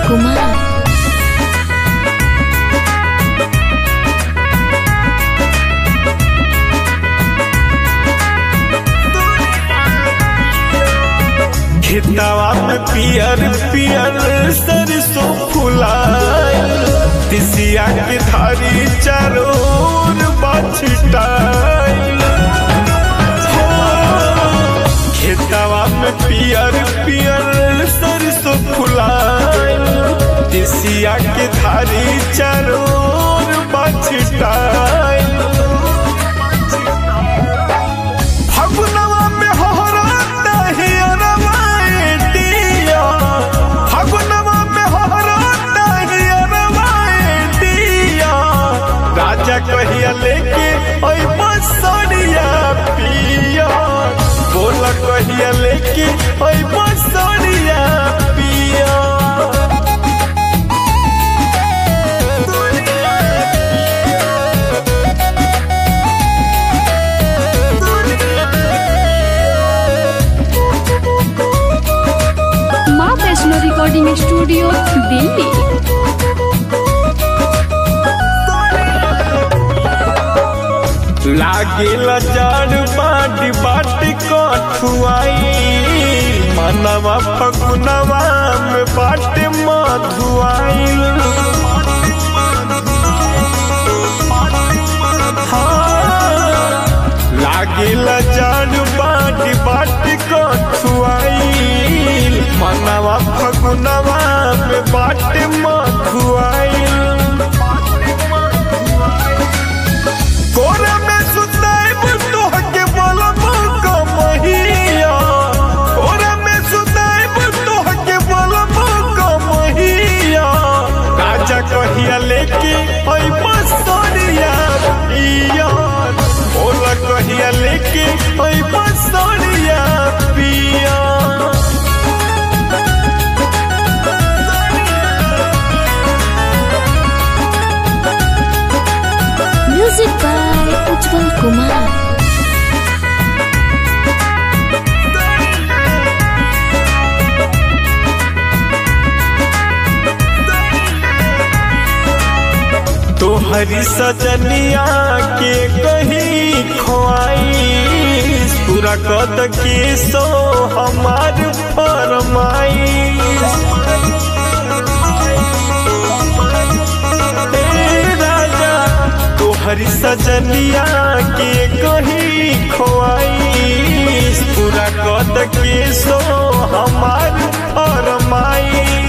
कुमार खेतवा में पियर पियर सरसों फुलाए तिसिया के धारी चारोर बछटाइल खेतवा में पियर पियर सरसों फुलाए तिसिया के धारी चारोर बछटाइल फगुनवा में होहराता हियरवा एटिया फगुनवा में होहराता हियरवा एटिया राजा कहिया लेके ओइ बसड़िया पिया बोल कहिया लेके ओइ बसड़िया पिया माँ वैष्णो रिकॉर्डिंग स्टूडियो दिल्ली लागेला जड़ बाट बाट कठुआई मनवा फगुनवा में बाट मधुआई लागेला जड़ बाट बाट कठुआई मनवा फगुनवा में बाट मधुआई कोरा में सुताइब तोहके बोलब कमहिया कोरा में सुताइब तोहके बोलब कमहिया राजा कहिया लेके ओइ बसरिया पिया बोला कहिया लेके ओइ बसरिया पिया म्यूजिक बाय उज्जवल कुमार तोहरी सजनिया के कहीं खोआई पूरा कद के सो हमार फरमाई राजा तोहरी सजनिया के कहीं खोआई पूरा कद के सो हमार फरमाई